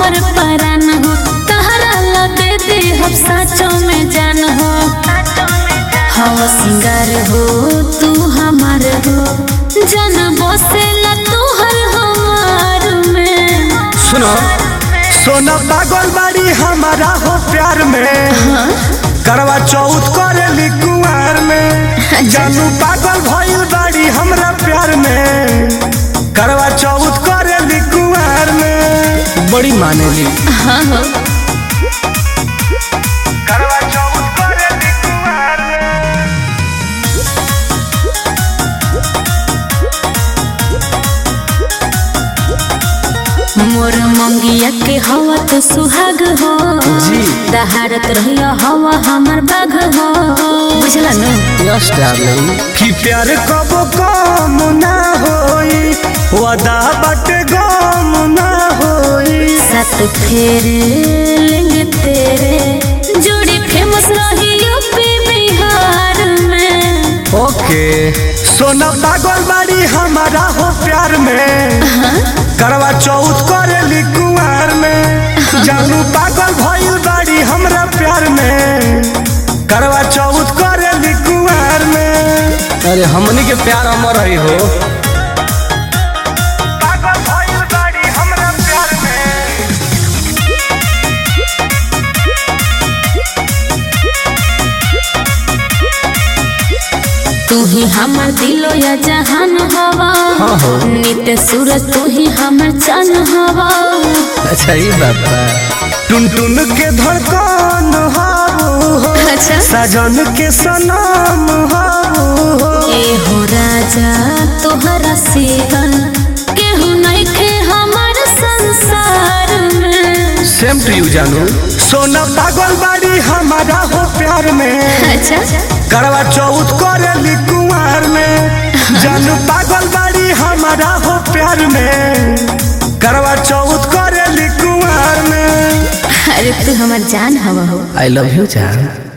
हमर परान हो तहरा ला दे दे हम साचो में जान हो हवा सिंगार हो तू हमार हो जन बसेला तू हर हमार में सुनो सोना पागल बाड़ी हमारा हो प्यार में करवा चौथ करेली कुंवर में जानू पागल भइल बाड़ी हमरा प्यार में करवा चौथ करेली कुंवर में बड़ी मानेली हाँ हो करवा चौथ करेली कुंवर में मोर मंगिया के हवा तो सुहाग हो जी। दहाड़त रहिया हवा हमर बाघ हो बुझला न यस डार्लिंग कि प्यार कबो कम ना होई वादा बट गम ना होई सात फेरे लेंगे तेरे जोड़ी फेमस रही यूपी बिहार में ओके सोना पागल बाड़ी हमारा हो प्यार में करवा चौथ करेली कुंवर में जानू पागल भइल बाड़ी हमरा प्यार में करवा चौथ करेली कुंवर में अरे हमनी के प्यार अमर रही हो पागल भइल बाड़ी हमरा प्यार में तू ही हमर दिलो या जहान हवा हाँ हो। नित सूरज तू ही हमर चन हवा अच्छा ये बात बा टुन टुन के धड़कन हाबू हो अच्छा सजन के सनम हाबू हो ए हो राजा तोहरा सेवा केहू नहीं खे हमर संसार में सेम टू यू जानू सोना पागल बाड़ी हमारा हो प्यार में अच्छा करवा चौथ करेली कुंवर में जानू पागल बाड़ी हमारा हो प्यार में करवा चौथ करेली कुंवर में अरे तू हमर जान हवा हो आई लव यू जान